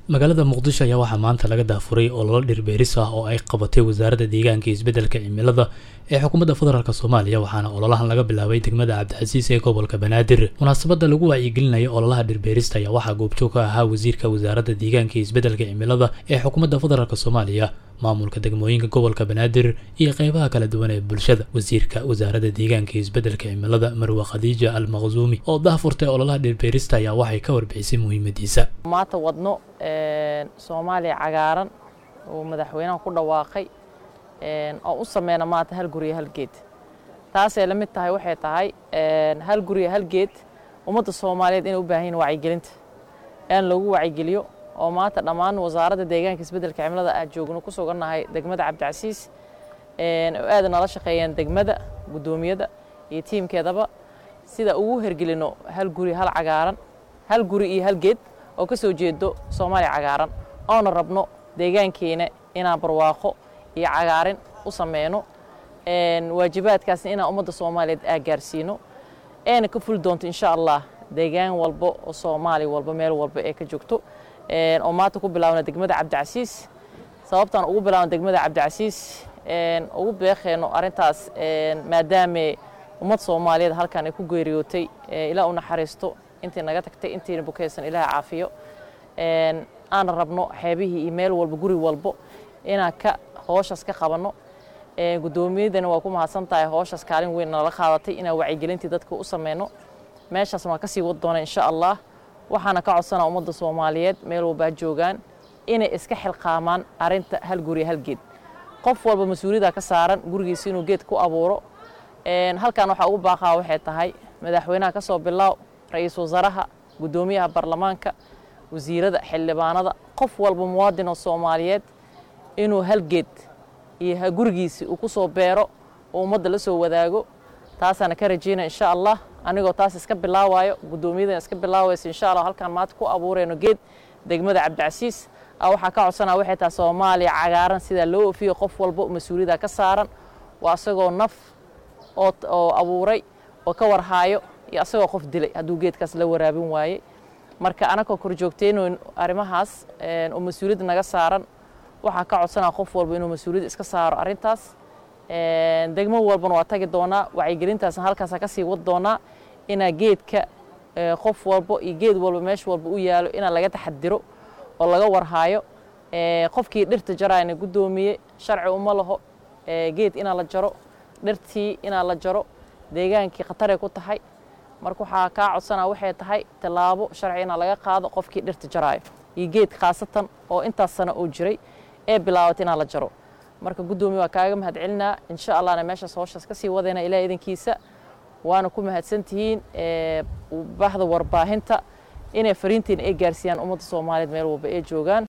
magaalada muqdisho ayaa waxaa maanta laga daafuray ololo dhirbeeris ah oo ay qabatay wasaaradda deegaanka iyo isbeddelka cimilada ee xukuumadda federaalk soomaaliya waxaana ololahan laga bilaabay degmada cabdicasiis ee gobolka banaadir munaasabadda lagu wacyigelinaya ololaha dhirbeerista ayaa waxaa goobjoog ka ahaa wasiirka wasaaradda deegaanka iyo isbeddelka cimilada ee xukuumadda federaalk soomaaliya maamulka degmooyinka gobolka banaadir iyo qeybaha kala duwan ee bulshada wasiirka wasaaradda deegaanka iyo isbeddelka cimilada marwe khadiija al maqsuumi oo daafurtay ololaha dhirbeerista ayaa waxay ka warbixisay muhiimadiisa maanta wadno soomaaliya cagaaran uu madaxweynaha ku dhawaaqay oo u sameyna maanta hal guriya hal geed taasay la mid tahay waxay tahay hal guriya hal geed ummadda soomaaliyeed inay u baahan yihin wacyigelinta in lagu wacyigeliyo oo maanta dhammaan wasaaradda deegaanka isbeddelka cimilada ah joogno ku sugannahay degmada cabdicasiis oo aada nala shaqeeyeen degmada guddoomiyada iyo tiimkeedaba sida ugu hergelino hal guri hal cagaaran hal guri iyo hal geed oo ka soo jeedo soomaaliya cagaaran oona rabno deegaankeena inaan barwaaqo iyo cagaarin u sameyno waajibaadkaasna inaan ummadda soomaaliyeed aa gaarsiino eena ka fuli doonto insha allah deegaan walba oo soomaaliya walba meel walba ee ka joogto oo maanta ku bilaabna degmada cabdicasiis sababtaan ugu bilaabna degmada cabdicasiis ugu beeqeeno arrintaas maadaame ummad soomaaliyeed halkan ay ku geeriyootay ilaa u naxariisto intii naga tagtay intiina bukaysan ilaah caafiyo aan rabno xeebihii iyo meel walba guri walbo inaan ka hooshaas ka qabanno guddoomiyadana waa ku mahadsan tahay hooshaas kaalin weyn nala qaadatay inaan wacyigelintii dadka u sameyno meeshaas waan kasii wad doona insha allah waxaana ka codsanaa ummadda soomaaliyeed meel walbaa joogaan inay iska xilqaamaan arinta hal guri hal geed qof walba mas-uuliyadda ka saaran gurigiisa inuu geed ku abuuro halkan waxaa ugu baaqaa waxay tahay madaxweynaha ka soo bilaaw ra-iisul wasaaraha guddoomiyaha baarlamaanka wasiirada xildhibaanada qof walba muwaadin oo soomaaliyeed inuu hal geed iyo gurigiisi uu ku soo beero oo ummadda la soo wadaago taasaana ka rajaynaya insha allah anigoo taas iska bilaawayo guddoomiyadan iska bilaawaysa insha allah halkaan maanta ku abuurayno geed degmada cabdicasiis waxaa ka codsanaa waxay tahay soomaaliya cagaaran sidaa loo ofiyo qof walba mas-uuliyadda ka saaran waa asagoo naf oo abuuray oo ka warhaayo iyo asagoo qof dilay hadduu geedkaas la waraabin waayey marka anagoo kor joogteyno arrimahaas oo mas-uuliyadda naga saaran waxaa ka codsanaa qof walba inuu mas-uuliyadda iska saaro arrintaas degmo walbana waa tagi doonaa wacyigelintaasna halkaasa kasii wad doonaa inaa geedka qof walbo iyo geed walba meesha walba u yaalo inaa laga taxadiro oo laga warhaayo qofkii dhirta jarayna guddoomiye sharci uma laho geed inaa la jaro dhirtii inaa la jaro deegaankii khataray ku tahay marka waxaa kaa codsanaa waxay tahay tallaabo sharci inaa laga qaado qofkii dhirta jaraayo iyo geed khaasatan oo intaas sano oo jiray ee bilaabatay inaa la jaro marka guddoomiye waa kaaga mahad celinaa insha allahna meeshaas hooshaas ka sii wadayna ilaah idankiisa waana ku mahadsantihiin bahda warbaahinta inay fariintiina ay gaarsiiyaan ummadda soomaaliyeed meel walba ay joogaan